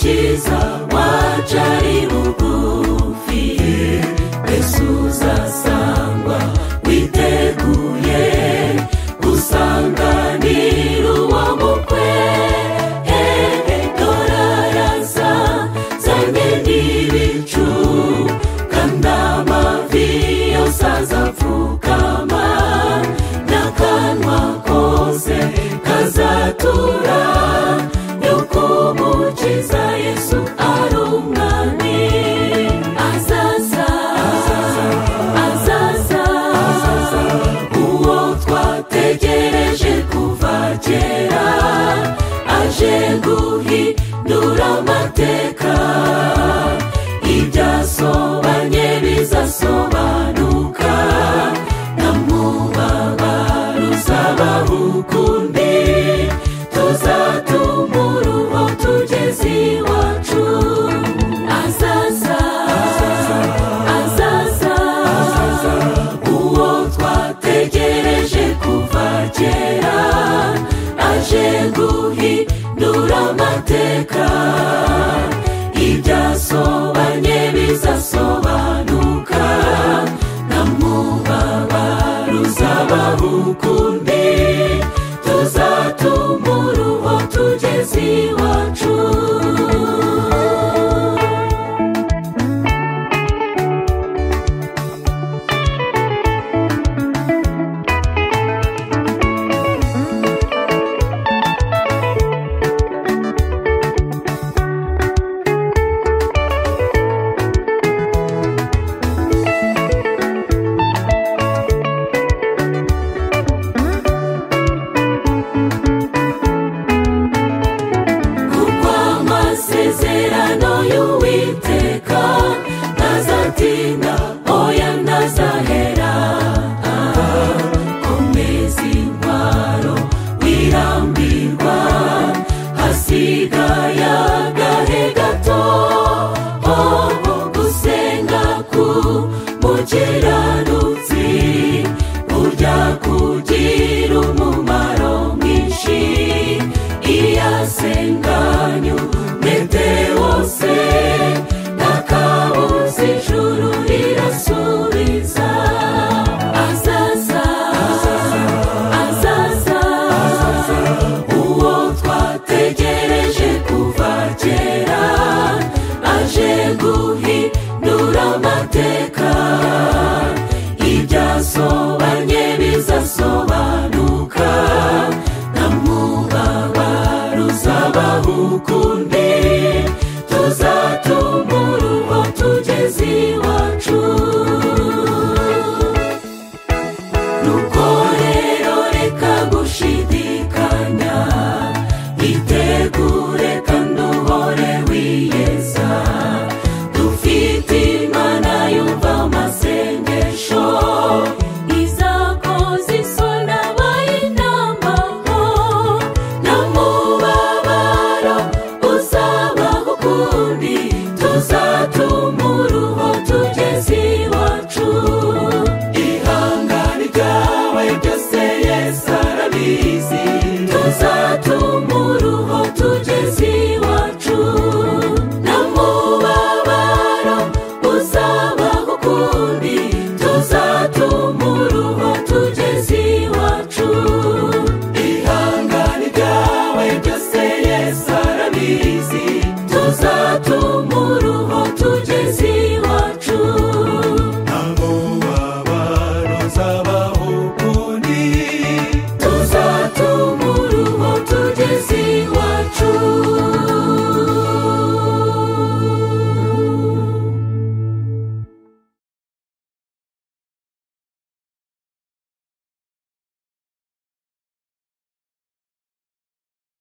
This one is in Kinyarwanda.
Yesuza wajali bugufi Yesuza sangwa witeguye gusanganira uwo mukwe dora yaza zanye n'ibicu kandi amavi yose azapfukama n'akanwa kose kazatura yuko umukiza yesu ari umwami azaza azaza uwo twategereje kuva kera aje guhindura amateka ibyasobanye bizasobanuka namubabaro uzabaho ukundi tuzatuma uruho tugeze iwacu azaza azaza uwo twategereje kuva kera aje guhindura amateka ibyasobanye bizasobanuka namubabaro uzabaho ukundi tuzatuma uruho tugeze iwacu kuko amasezerano y'uwiteka ntazatinda oya ntazahera Ah, komeza intwaro wirambirwa hasigaye agahe gato Oh, oh, gusenga ku mukiranutsi burya kugira umumaro mwinshi iyo asenganya umwete wose n'akabuze ijuru rirasubiza azaza azaza uwo twategereje kuva kera aje guhindura amateka ibyasobanye bizasobanuka namubabaro uzabaho ukundi